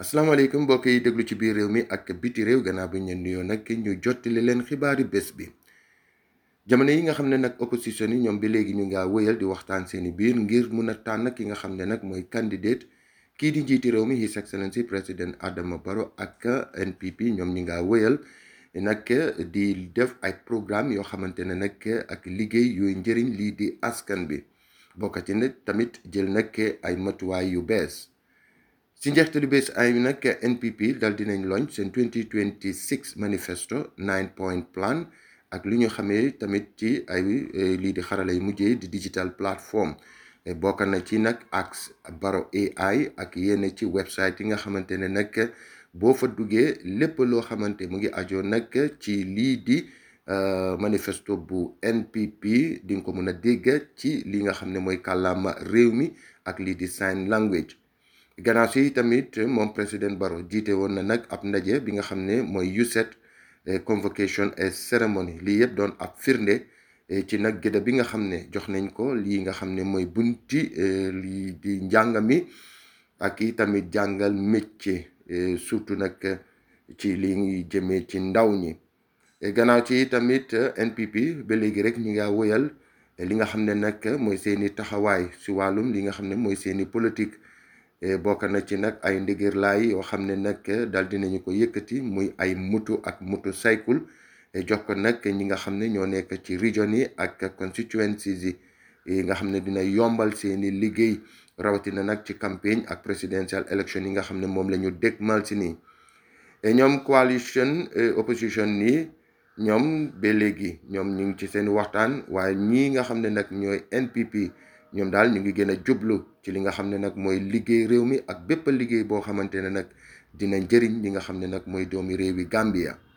asalaamaaleykum mbokk yi déglu ci biir réew mi ak biti réew gannaaw bi ñu leen nuyoo nag ñu jottali leen xibaari bés bi jamono yi nga xam ne nag opposition yi ñoom bi léegi ñu ngaa wëyal di waxtaan seeni biir ngir mun a tànn ki nga xam ne nag mooy candidate kii di njiiti réew mi His Excellency président Adama Barrow ak NPP ñoom ñi ngaa wëyal nag di def ay programme yoo xamante ne nag ak liggéey yooyu njëriñ lii di askan bi bokk ci nag tamit jël nag ay matuwaay yu bees si njeextalu bés ay nag NPP dal dinañ loñ seen 2026 manifesto nine point plan ak li ñu xamee tamit ci ay lii di xarala yu mujjee di digital platform bokk na ci nag ak Barrow AI ak yenn ci website yi nga xamante ne nag boo fa duggee lépp loo xamante mu ngi ajoo nag ci lii di manifesto bu NPP di nga ko mën a dégg ci li nga xam ne mooy kàllaama réew mi ak lii di sign language gannaaw si tamit moom président Barrow jiite woon na nag ab ndaje bi nga xam ne mooy USET convocation et ceremony lii yëpp doon ab firnde ci nag gëdda bi nga xam ne jox nañ ko lii nga xam ne mooy bunti lii di njàng mi ak i tamit jàngal métier surtout nag ci li ngi jëmee ci ndaw ñi gannaaw ci tamit NPP ba léegi rek ñi nga woyal li nga xam ne nag mooy seeni taxawaay si wàllum li nga xam ne mooy seeni politique bokk na ci nag ay ndigir laay yoo xam ne nag dal dinañu ko yëkkati muy ay moto ak motocycle jox ko nag ñi nga xam ne ñoo nekk ci région yi ak constituencies yi nga xam ne dina yombal seeni liggéey rawatina nag ci campagne ak presidential election yi nga xam ne moom la ñu dégmal si nii ñoom coalition opposition nii ñoom ba léegi ñoom ñu ngi ci seen waxtaan waaye ñii nga xam ne nag ñooy NPP ñoom daal ñu ngi gën a jublu ci li nga xam ne nag mooy liggéey réew mi ak bépp liggéey boo xamante ne nag dina njëriñ li nga xam ne nag mooy doomi réewi Gambia